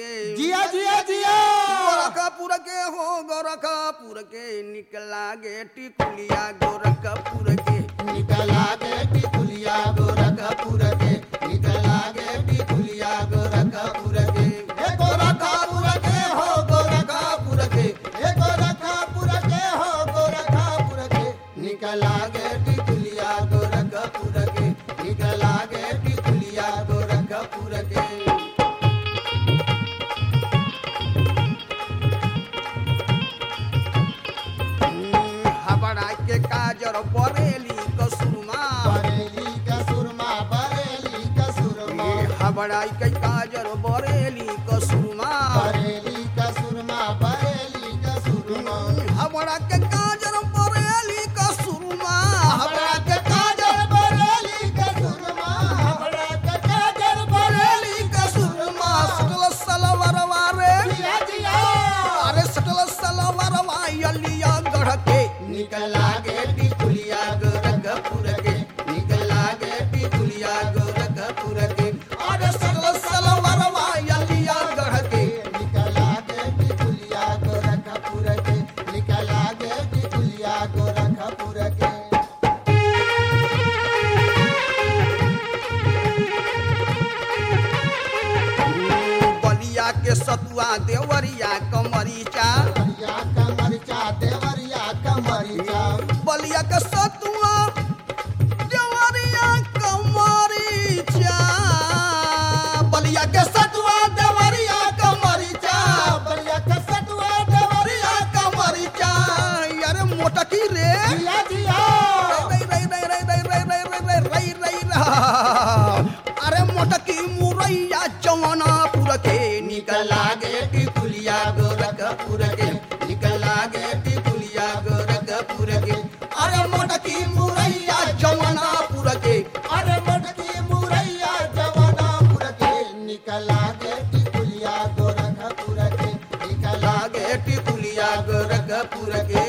के जिया जिया जिया गोरखपुर के हो गोरखपुर के निकला गे टिकुलिया गोरखपुर के निकला गे टिकुलिया गोरखपुर के निकला गे टिकुलिया गोरखपुर के हे गोरखपुर के हो गोरखपुर के हे गोरखपुर के हो गोरखपुर के निकला गे टिकुलिया गोरखपुर के निकला गे टिकुलिया गोरखपुर के हम्म, हबड़ा के काजर बरेली कसुरमा बरेली का सुरमा बरेली का सुरमा हबड़ा के काजर बरेली कसुरमा बरेली का सुरमा बरेली का सुरमा हबड़ा के काजर बरेली कसुरमा हमरा के काजल बरेली का सुरमा हमरा के काजल बरेली बरेली कसुरमा सटल सलवरवा रे जिया जिया अरे सटल सलवरवा यलिया गढ़ के निकला गे टिकुलिया गोरखपुर के निकला गे टिकुलिया गोरखपुर के अरे सटल सलवरवा यलिया गढ़ के निकला गे टिकुलिया गोरखपुर के निकला गे टिकुलिया गोरखपुर के बलिया के सतुआ देवरिया कमरीचा देवरिया का मरिचा देवरिया का मरिचा बलिया के सतुआ देवरिया कमरीचा बलिया के सतुआ देवरिया कमरीचा बलिया का सटुआ देवरिया बलिया कमरीचा यार मोटकी रे जिया जिया रई रई रई रई रई रई रई रई रई रई रई रई अरे मोटकी मुरैया जवानापुर के निकला गे टिकुलिया गोरखपुर के निकला गे टिकुलिया गोरखपुर के अरे मोटकी मुरैया जवानापुर के अरे मटकी मुरैया जवानापुर के निकला गे टिकुलिया गोरखपुर के निकला लागे टिकुलिया गोरखपुर के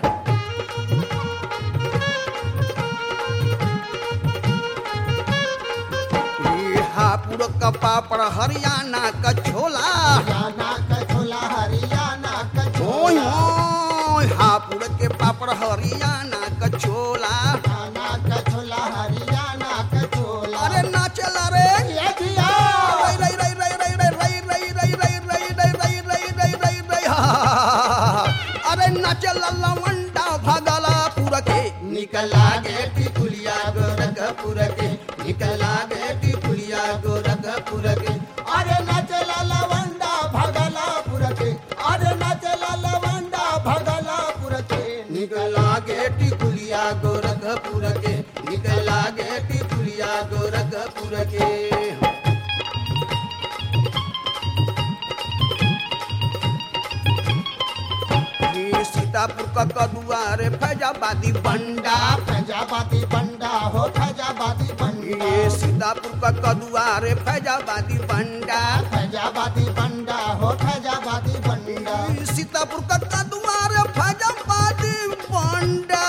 ई हापुड़ का पापड़ हरियाणा का छोला हरियाणा का छोला हरियाणा का ओय छोला ओय हापुड़ के पापड़ हरियाणा का छोला हरियाणा का छोला हरियाणा का छोला अरे नाचला रे जिया जिया रई रई रई रई रई रई रई रई रई रई रई रई रई रई रई रई रई हा। अरे नाचल लवंडा भगलापुर के निकला गे टिकुलिया गोरखपुर के निकला गे टिकुलिया गोरखपुर के अरे नचला लवंडा भगलापुर के अरे नचला लवंडा भगलापुर के निकला गे टिकुलिया गोरखपुर के निकला गे टिकुलिया गोरखपुर के ये सीतापुर का कदुआ रे फैजाबादी बंडा फैजाबादी बंडा हो फैजाबादी बंडा ये सीतापुर का कदुआ रे फैजाबादी बंडा फैजाबादी बंडा हो फैजाबादी बंडा ये सीतापुर का कदुआ रे फैजाबादी बंडा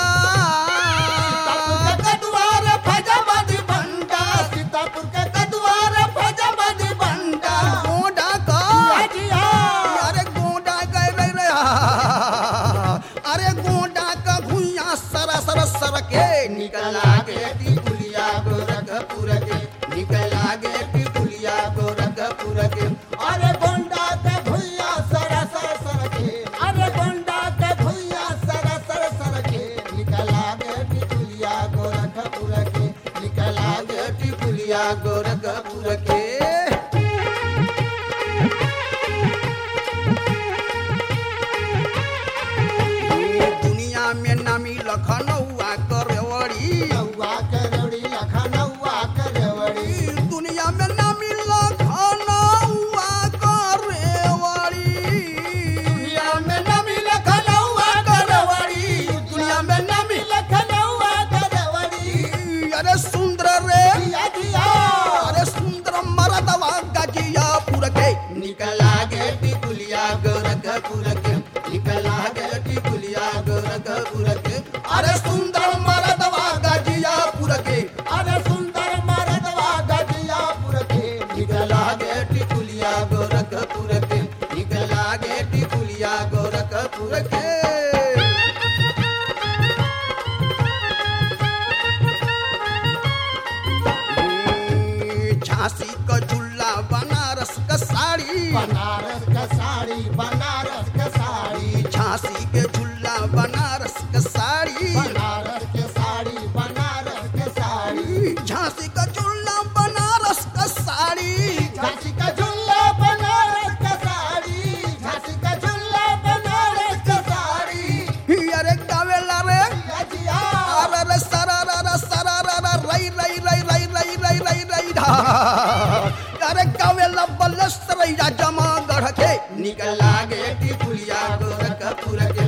कदुआर फैजाबादी बंडा सीतापुर के कदुआर फैजाबादी बंडा गोंडा का जिया अरे गोंडा गए रे रे अरे गोंडा का भुइया सरा सरा सर के निकला गे टिकुलिया गोरखपुर के निकला गे टिकुलिया गोरखपुर के अरे गोंडा के भुइया सर सर सर के अरे गोंडा के भुइया सर सर सर के निकला गे टिकुलिया गोरखपुर के निकला गे टिकुलिया गोरखपुर के ये दुनिया में नामी लखनऊआ करेवड़ी नौवा करौड़ी लखनऊआ करवड़ी दुनिया में नामी लखनऊआ करेवड़ी दुनिया में नमी लखनऊआ करवड़ी दुनिया में नमी लखनऊआ करवड़ी अरे सुंदर रे जिया जिया अरे सुंदर मरदवा गजियापुर के निकला गे टिकुलिया गोरखपुर के निकला गे टिकुलिया गोरखपुर के अरे सुंदर मरदवा गजियापुर के अरे सुंदर मरदवा गजियापुर के निकला गे टिकुलिया गोरखपुर टिकुलिया गोरखपुर के झांसी का झुल्ला बनारस का साड़ी बनारस का साड़ी बनारस का साड़ी झांसी के झुल्ला बनारस का साड़ी बनारस के साड़ी बनारस के साड़ी झांसी का झुल्ला बनारस का साड़ी झांसी का झुल्ला बनारस का साड़ी झांसी का झुल्ला बनारस का साड़ी अरे गावेला रे या जिया अरे रे सरा रा रा सरा रा रा रई रई रई रई रई रई रई रई ढा अरे गावेला बलस रैया जमा गढ़ के निकल लागे टिकुलिया गोरखपुर के